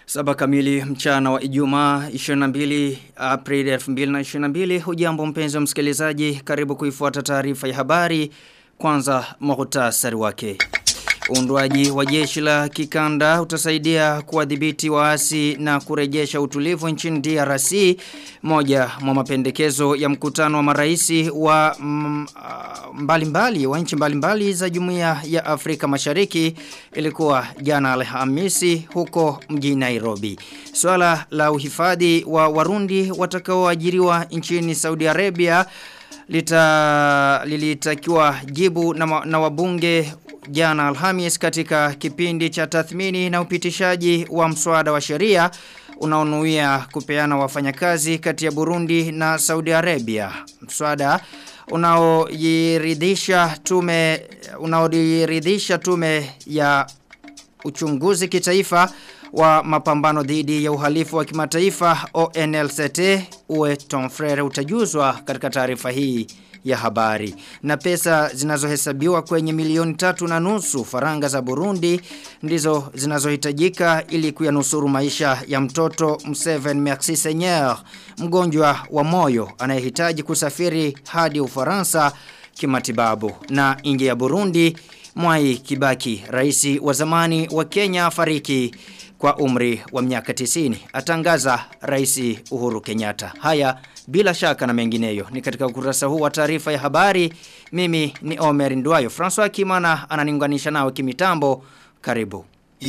Saba kamili mchana wa Ijumaa 22 Aprili 2022 hujambo mpenzi wa msikilizaji karibu kuifuata taarifa ya habari kwanza muhtasari wake Uundwaji wa jeshi la kikanda utasaidia kuwadhibiti waasi na kurejesha utulivu nchini DRC moja mwa mapendekezo ya mkutano wa maraisi wa mbalimbali mbali, wa nchi mbalimbali za Jumuiya ya Afrika Mashariki ilikuwa jana Alhamisi huko mjini Nairobi. Swala la uhifadhi wa Warundi watakaoajiriwa nchini Saudi Arabia lita lilitakiwa jibu na, na wabunge jana Alhamis katika kipindi cha tathmini na upitishaji wa mswada wa sheria unaonuia kupeana wafanyakazi kati ya Burundi na Saudi Arabia. Mswada unaojiridhisha tume unaojiridhisha tume ya uchunguzi kitaifa wa mapambano dhidi ya uhalifu wa kimataifa ONLCT uwe Tom Frere utajuzwa katika taarifa hii ya habari. Na pesa zinazohesabiwa kwenye milioni tatu na nusu faranga za Burundi ndizo zinazohitajika ili kuyanusuru maisha ya mtoto Mseven Merci Seigneur, mgonjwa wa moyo anayehitaji kusafiri hadi Ufaransa kimatibabu. Na nje ya Burundi, Mwai Kibaki, rais wa zamani wa Kenya fariki kwa umri wa miaka 90 atangaza rais Uhuru Kenyatta. Haya bila shaka na mengineyo ni katika ukurasa huu wa taarifa ya habari. Mimi ni Omer Ndwayo. François Kimana ananiunganisha nao kimitambo. Karibu.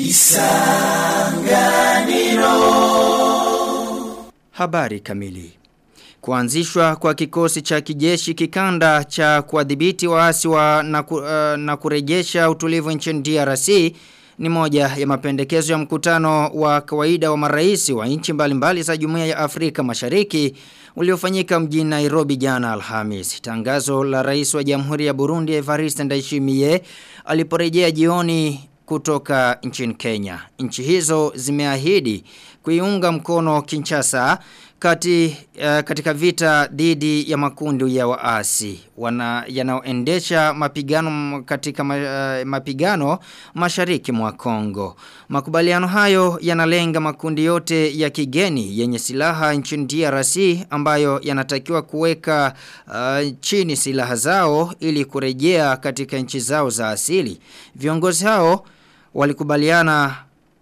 Isanganiro. Habari kamili. Kuanzishwa kwa kikosi cha kijeshi kikanda cha kuadhibiti waasi wa na, ku, uh, na kurejesha utulivu nchini DRC ni moja ya mapendekezo ya mkutano wa kawaida wa maraisi wa nchi mbalimbali za Jumuiya ya Afrika Mashariki uliofanyika mjini Nairobi jana Alhamis. Tangazo la rais wa Jamhuri ya Burundi Evariste Ndayishimiye aliporejea jioni kutoka nchini Kenya. Nchi hizo zimeahidi kuiunga mkono Kinshasa kati uh, katika vita dhidi ya makundi ya waasi wana yanaoendesha mapigano katika ma, uh, mapigano mashariki mwa Kongo. Makubaliano hayo yanalenga makundi yote ya kigeni yenye silaha nchini DRC ambayo yanatakiwa kuweka uh, chini silaha zao ili kurejea katika nchi zao za asili. Viongozi hao walikubaliana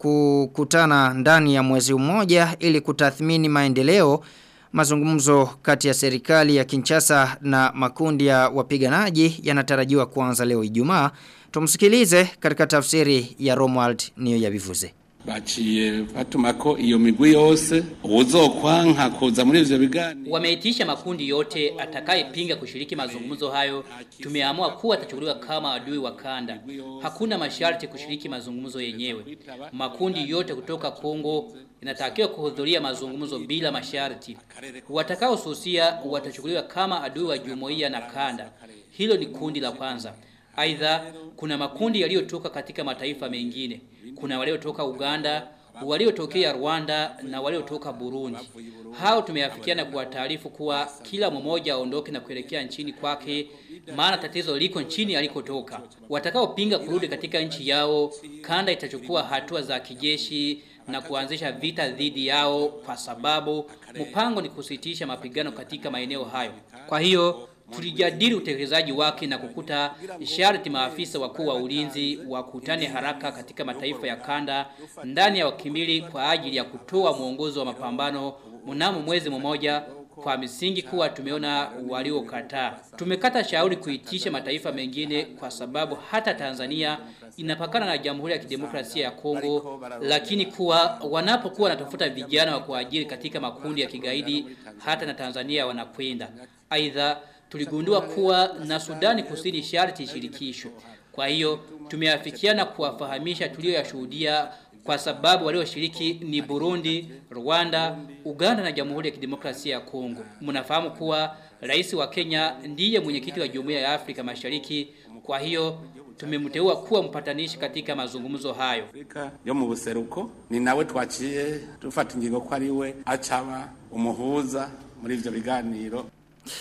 kukutana ndani ya mwezi mmoja ili kutathmini maendeleo mazungumzo kati ya serikali ya Kinshasa na makundi ya wapiganaji yanatarajiwa kuanza leo Ijumaa tumsikilize katika tafsiri ya Romuald niyo yabivuze baciye batumako iyo migwi yose uzokwanka kuza muri ivyo biganiro wameitisha makundi yote atakayepinga kushiriki mazungumzo hayo tumeamua kuwa atachukuliwa kama adui wa kanda hakuna masharti kushiriki mazungumzo yenyewe makundi yote kutoka Kongo inatakiwa kuhudhuria mazungumzo bila masharti watakaosusia watachukuliwa kama adui wa jumuiya na kanda hilo ni kundi la kwanza Aidha kuna makundi yaliyotoka katika mataifa mengine. Kuna waliotoka Uganda, waliotokea Rwanda na waliotoka Burundi. Hao tumeafikiana kwa taarifu kuwa kila mmoja aondoke na kuelekea nchini kwake maana tatizo liko nchini alikotoka. Watakaopinga kurudi katika nchi yao, kanda itachukua hatua za kijeshi na kuanzisha vita dhidi yao kwa sababu mpango ni kusitisha mapigano katika maeneo hayo. Kwa hiyo tulijadili utekelezaji wake na kukuta sharti maafisa wakuu wa ulinzi wakutane haraka katika mataifa ya kanda ndani ya wakimili kwa ajili ya kutoa mwongozo wa mapambano mnamo mwezi mmoja kwa misingi kuwa tumeona waliokataa. Tumekata shauri kuitisha mataifa mengine kwa sababu hata Tanzania inapakana na Jamhuri ya Kidemokrasia ya Kongo, lakini kuwa wanapokuwa wanatafuta vijana wa kuajiri katika makundi ya kigaidi, hata na Tanzania wanakwenda. Aidha, tuligundua kuwa na Sudani Kusini sharti shirikisho. Kwa hiyo tumeafikiana kuwafahamisha tulioyashuhudia kwa sababu walioshiriki ni Burundi, Rwanda, Uganda na Jamhuri ya Kidemokrasia ya Kongo. Mnafahamu kuwa rais wa Kenya ndiye mwenyekiti wa Jumuiya ya Afrika Mashariki, kwa hiyo tumemteua kuwa mpatanishi katika mazungumzo hayo. Afrika yo mu buseruko ni nawe twaciye dufata ingingo ko ari we acaba umuhuza muri ivyo biganiro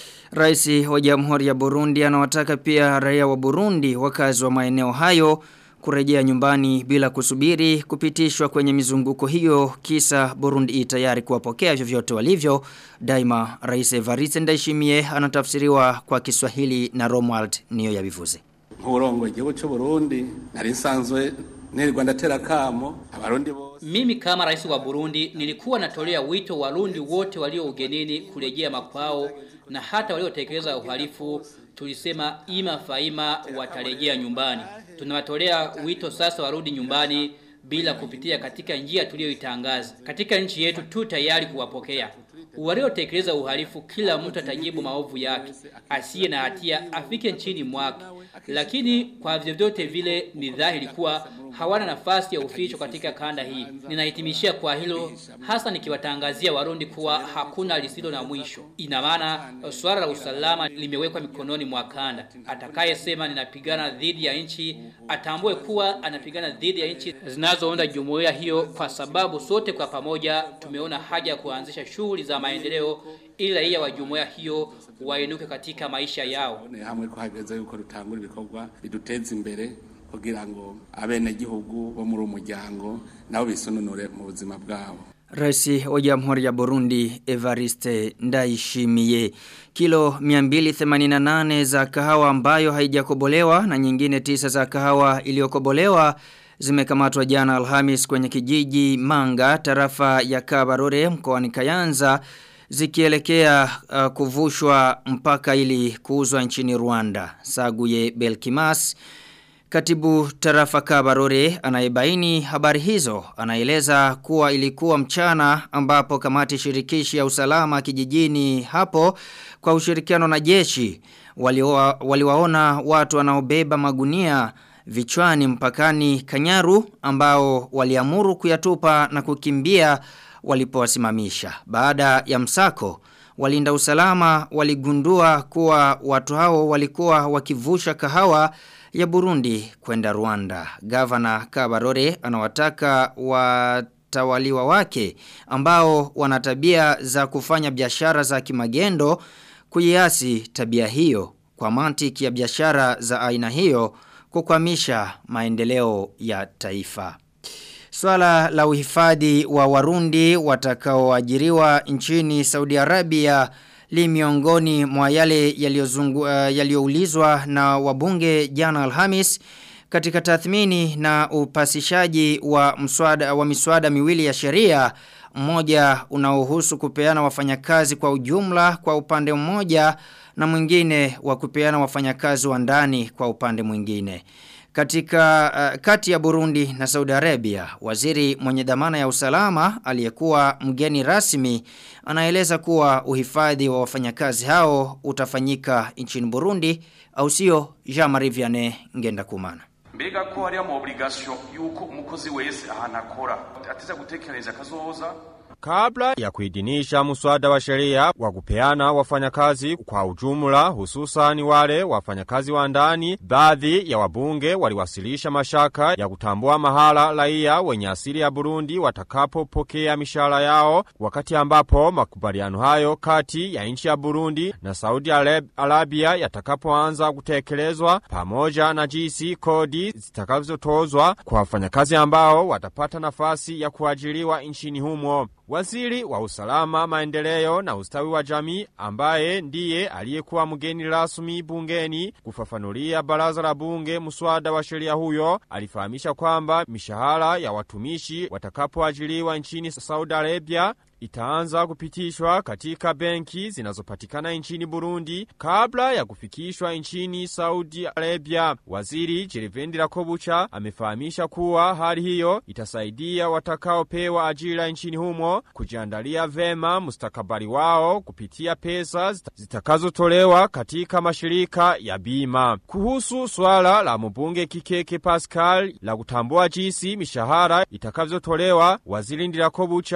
Rais wa Jamhuri ya Burundi anawataka pia raia wa Burundi wakazi wa maeneo hayo kurejea nyumbani bila kusubiri kupitishwa kwenye mizunguko hiyo kisa Burundi tayari kuwapokea vyovyote walivyo daima Rais Evariste Ndayishimiye anatafsiriwa kwa Kiswahili na Romuald niyo yabivuze nk'urongo igihugu cy'u Burundi nari nsanzwe nirwa ndatera kamo abarundi bose Mimi kama rais wa Burundi nilikuwa natolea wito warundi wote walio ugenini kurejea makwao na hata waliotekeleza uhalifu tulisema ima faima watarejea nyumbani. Tunawatolea wito sasa warudi nyumbani bila kupitia katika njia tuliyoitangaza. Katika nchi yetu tu tayari kuwapokea. Waliotekeleza uhalifu kila mtu atajibu maovu yake. Asiye na hatia afike nchini mwake. Lakini kwa vyovyote vile ni dhahiri kuwa hawana nafasi ya uficho katika kanda hii. Ninahitimishia kwa hilo hasa nikiwatangazia Warundi kuwa hakuna lisilo na mwisho. Ina maana swala la usalama limewekwa mikononi mwa kanda. Atakayesema ninapigana dhidi ya nchi atambue kuwa anapigana dhidi ya nchi zinazounda jumuiya hiyo kwa sababu sote kwa pamoja tumeona haja ya kuanzisha shughuli za maendeleo ili raia wa jumuiya hiyo wainuke katika maisha yao. ne hamwe ko hageze yuko rutangura ibikorwa biduteza imbere kugira ngo abene gihugu bo muri umuryango nabo bisununure mu buzima bwabo Rais wa Jamhuri ya Burundi Evariste Ndayishimiye kilo 288 za kahawa ambayo haijakobolewa na nyingine tisa za kahawa iliyokobolewa zimekamatwa jana Alhamis kwenye kijiji Manga tarafa ya Kabarore mkoani Kayanza zikielekea uh, kuvushwa mpaka ili kuuzwa nchini Rwanda. Saguye Belkimas Katibu tarafa Kabarore anayebaini habari hizo anaeleza kuwa ilikuwa mchana ambapo kamati shirikishi ya usalama kijijini hapo kwa ushirikiano na jeshi waliwa, waliwaona watu wanaobeba magunia vichwani mpakani Kanyaru ambao waliamuru kuyatupa na kukimbia walipowasimamisha. Baada ya msako walinda usalama waligundua kuwa watu hao walikuwa wakivusha kahawa ya Burundi kwenda Rwanda. Gavana Kabarore anawataka watawaliwa wake ambao wana tabia za kufanya biashara za kimagendo kuiasi tabia hiyo kwa mantiki ya biashara za aina hiyo kukwamisha maendeleo ya taifa. Swala la uhifadhi wa Warundi watakaoajiriwa nchini Saudi Arabia li miongoni mwa yale yaliyoulizwa uh, na wabunge jana Alhamis katika tathmini na upasishaji wa mswada wa miswada miwili ya sheria mmoja unaohusu kupeana wafanyakazi kwa ujumla kwa upande mmoja na mwingine wa kupeana wafanyakazi wa ndani kwa upande mwingine. Katika uh, kati ya Burundi na Saudi Arabia, waziri mwenye dhamana ya usalama aliyekuwa mgeni rasmi anaeleza kuwa uhifadhi wa wafanyakazi hao utafanyika nchini Burundi au sio Jean-Marie Vianney ngenda kumana. mbega ko hariya mu obligation yuko umukozi wese ahantu akora ateza gutekereza kazoza Kabla ya kuidhinisha muswada wa sheria wa kupeana wafanyakazi kwa ujumla hususani wale wafanyakazi wa ndani, baadhi ya wabunge waliwasilisha mashaka ya kutambua mahala raia wenye asili ya Burundi watakapopokea mishahara yao, wakati ambapo makubaliano hayo kati ya nchi ya Burundi na Saudi Arabia yatakapoanza kutekelezwa, pamoja na jinsi kodi zitakazotozwa kwa wafanyakazi ambao watapata nafasi ya kuajiriwa nchini humo. Waziri wa usalama, maendeleo na ustawi wa jamii ambaye ndiye aliyekuwa mgeni rasmi bungeni kufafanulia baraza la bunge mswada wa sheria huyo alifahamisha kwamba mishahara ya watumishi watakapoajiriwa nchini Saudi Arabia itaanza kupitishwa katika benki zinazopatikana nchini Burundi kabla ya kufikishwa nchini Saudi Arabia. Waziri Jerivendira Kobucha amefahamisha kuwa hali hiyo itasaidia watakaopewa ajira nchini humo kujiandalia vema mustakabali wao kupitia pesa zitakazotolewa katika mashirika ya bima. Kuhusu swala la mbunge Kikeke Pascal la kutambua jinsi mishahara itakavyotolewa, waziri Ndirakobucha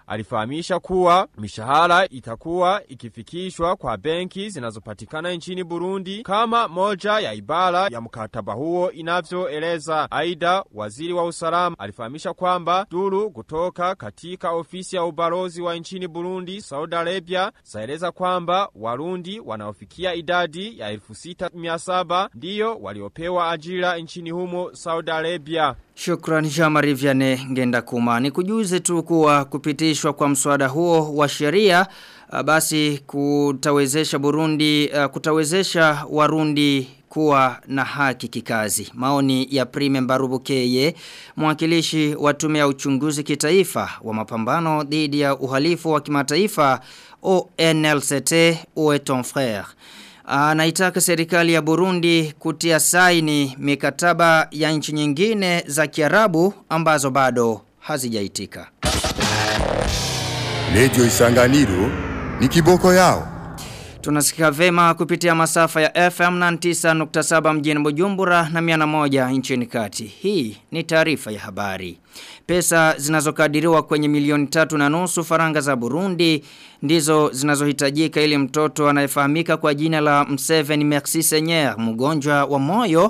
alifahamisha kuwa mishahara itakuwa ikifikishwa kwa benki zinazopatikana nchini Burundi kama moja ya ibara ya mkataba huo inavyoeleza. Aidha, waziri wa usalama alifahamisha kwamba duru kutoka katika ofisi ya ubalozi wa nchini Burundi Saudi Arabia zaeleza kwamba Warundi wanaofikia idadi ya 6700 ndiyo waliopewa ajira nchini humo Saudi Arabia. Shukran Jamari Viane ngenda kuma. Ni kujuze tu kuwa kupitishwa kwa mswada huo wa sheria uh, basi kutawezesha Burundi uh, kutawezesha Warundi kuwa na haki kikazi. Maoni ya Prime Mbarubukeye, mwakilishi wa tume ya uchunguzi kitaifa wa mapambano dhidi ya uhalifu wa kimataifa ONLCT Oe ton frère. Anaitaka serikali ya Burundi kutia saini mikataba ya nchi nyingine za Kiarabu ambazo bado hazijaitika. Radio Isanganiro ni kiboko yao. Tunasikia vema kupitia masafa ya FM 99.7 mjini Bujumbura na 101 nchini kati. Hii ni taarifa ya habari. Pesa zinazokadiriwa kwenye milioni tatu na nusu faranga za Burundi ndizo zinazohitajika ili mtoto anayefahamika kwa jina la Mseveni Merci Seigneur mgonjwa wa moyo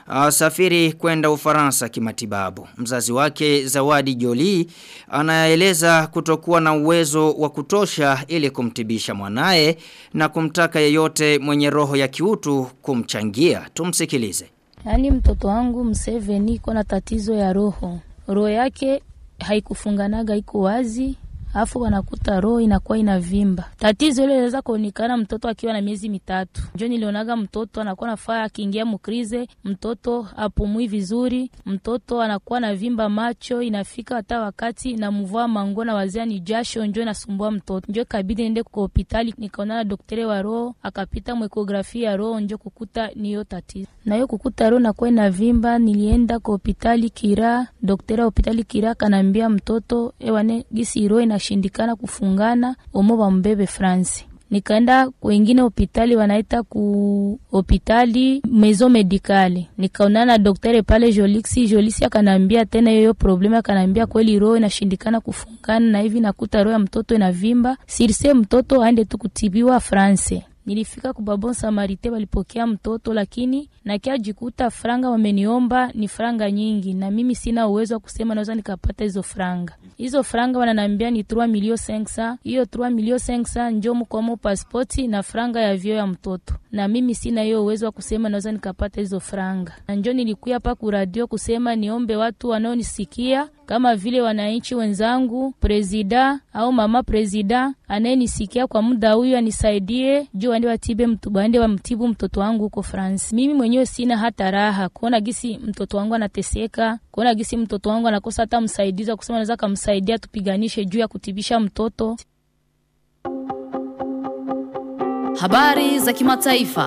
Safiri kwenda ufaransa kimatibabu. Mzazi wake Zawadi Joli anaeleza kutokuwa na uwezo wa kutosha ili kumtibisha mwanaye na kumtaka yeyote mwenye roho ya kiutu kumchangia. Tumsikilize. Yaani mtoto wangu Mseveni iko na tatizo ya roho. Roho yake haikufunganaga iko wazi afu wanakuta roho inakuwa inavimba. Tatizo ile inaweza kuonekana mtoto akiwa na miezi mitatu. Njo nilionaga mtoto anakuwa nafaa akiingia mukrize, mtoto apumui vizuri, mtoto anakuwa na vimba macho, inafika hata wakati na mvua mango na wazia ni jasho, njo inasumbua mtoto. Njo kabidi niende kwa hospitali, nikaona na daktari wa roho, akapita mwekografia ya roho, njo kukuta niyo tatizo. Na hiyo kukuta roho nakuwa inavimba, nilienda kwa hospitali Kira, daktari wa hospitali Kira kanambia mtoto ewane gisi roho ina inashindikana kufungana omo bambebe France nikaenda kwengine hospitali wanaita ku hospitali maison medicale nikaonana na daktari pale Jolixi Jolixi akanambia tena hiyo problema akanambia kweli roho inashindikana kufungana na hivi nakuta roho ya mtoto inavimba sirse mtoto aende tu kutibiwa France Nilifika kubabon Samarite walipokea mtoto lakini nakia jikuta franga wameniomba ni franga nyingi na mimi sina uwezo wa kusema naweza nikapata hizo franga. Hizo franga wananiambia ni 3 milio 500. Hiyo 3 milio 500 njo mkomo pasipoti na franga ya vyo ya mtoto. Na mimi sina hiyo uwezo wa kusema naweza nikapata hizo franga. Na njo nilikuya hapa ku radio kusema niombe watu wanaonisikia kama vile wananchi wenzangu, presida au mama presida anayenisikia kwa muda huyu anisaidie juu waende watibe mtu waende wamtibu mtoto wangu huko France. Mimi mwenyewe sina hata raha kuona gisi mtoto wangu anateseka, kuona gisi mtoto wangu anakosa hata msaidizi wa kusema naweza kumsaidia tupiganishe juu ya kutibisha mtoto. Habari za kimataifa.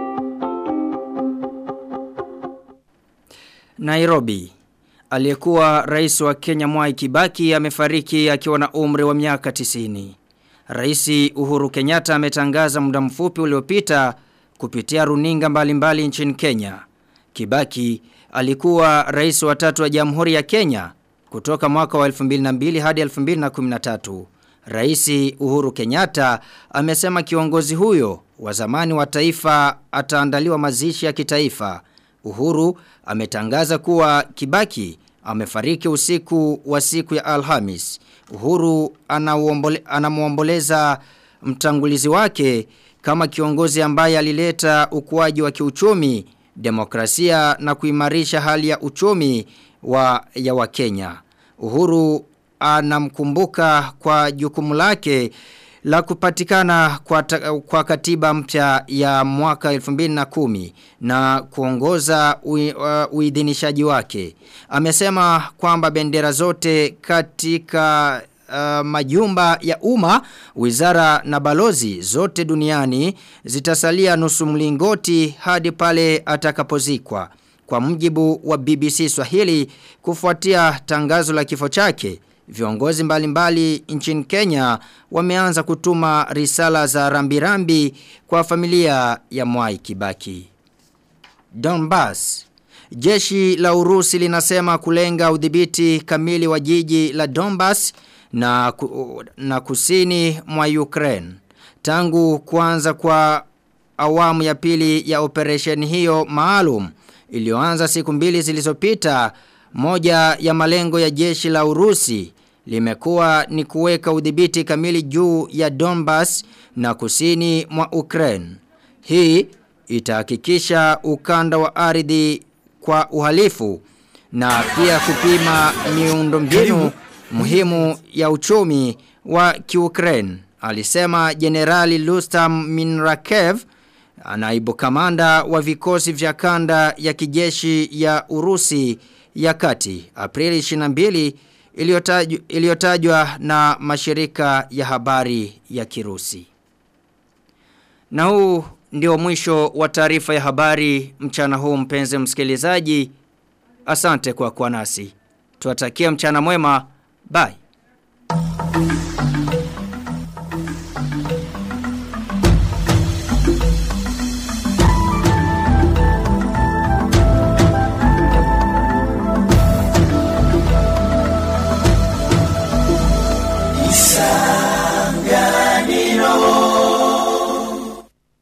Nairobi Aliyekuwa rais wa Kenya Mwai Kibaki amefariki akiwa na umri wa miaka 90. Rais Uhuru Kenyatta ametangaza muda mfupi uliopita kupitia runinga mbalimbali mbali nchini Kenya. Kibaki alikuwa rais wa tatu wa Jamhuri ya Kenya kutoka mwaka wa 2002 hadi 2013. Rais Uhuru Kenyatta amesema kiongozi huyo wa zamani wa taifa ataandaliwa mazishi ya kitaifa. Uhuru ametangaza kuwa Kibaki amefariki usiku wa siku ya Alhamis. Uhuru anamuomboleza mtangulizi wake kama kiongozi ambaye alileta ukuaji wa kiuchumi, demokrasia na kuimarisha hali ya uchumi wa ya Wakenya. Uhuru anamkumbuka kwa jukumu lake la kupatikana kwa, ta, kwa katiba mpya ya mwaka 2010 na kuongoza ui, uh, uidhinishaji wake. Amesema kwamba bendera zote katika uh, majumba ya umma, wizara na balozi zote duniani zitasalia nusu mlingoti hadi pale atakapozikwa. Kwa mjibu wa BBC Swahili kufuatia tangazo la kifo chake, Viongozi mbalimbali mbali nchini Kenya wameanza kutuma risala za rambirambi kwa familia ya Mwai Kibaki. Donbass Jeshi la Urusi linasema kulenga udhibiti kamili wa jiji la Donbass na, ku, na kusini mwa Ukraine. Tangu kuanza kwa awamu ya pili ya operation hiyo maalum iliyoanza siku mbili zilizopita, moja ya malengo ya jeshi la Urusi limekuwa ni kuweka udhibiti kamili juu ya Donbas na kusini mwa Ukraine. Hii itahakikisha ukanda wa ardhi kwa uhalifu na pia kupima miundombinu muhimu ya uchumi wa Kiukraine. Alisema Jenerali Lustam Minrakev, naibu kamanda wa vikosi vya kanda ya kijeshi ya Urusi ya kati Aprili 22 iliyotajwa iliyotajwa na mashirika ya habari ya Kirusi. Na huu ndio mwisho wa taarifa ya habari mchana huu mpenzi msikilizaji. Asante kwa kuwa nasi. Tuwatakia mchana mwema. Bye.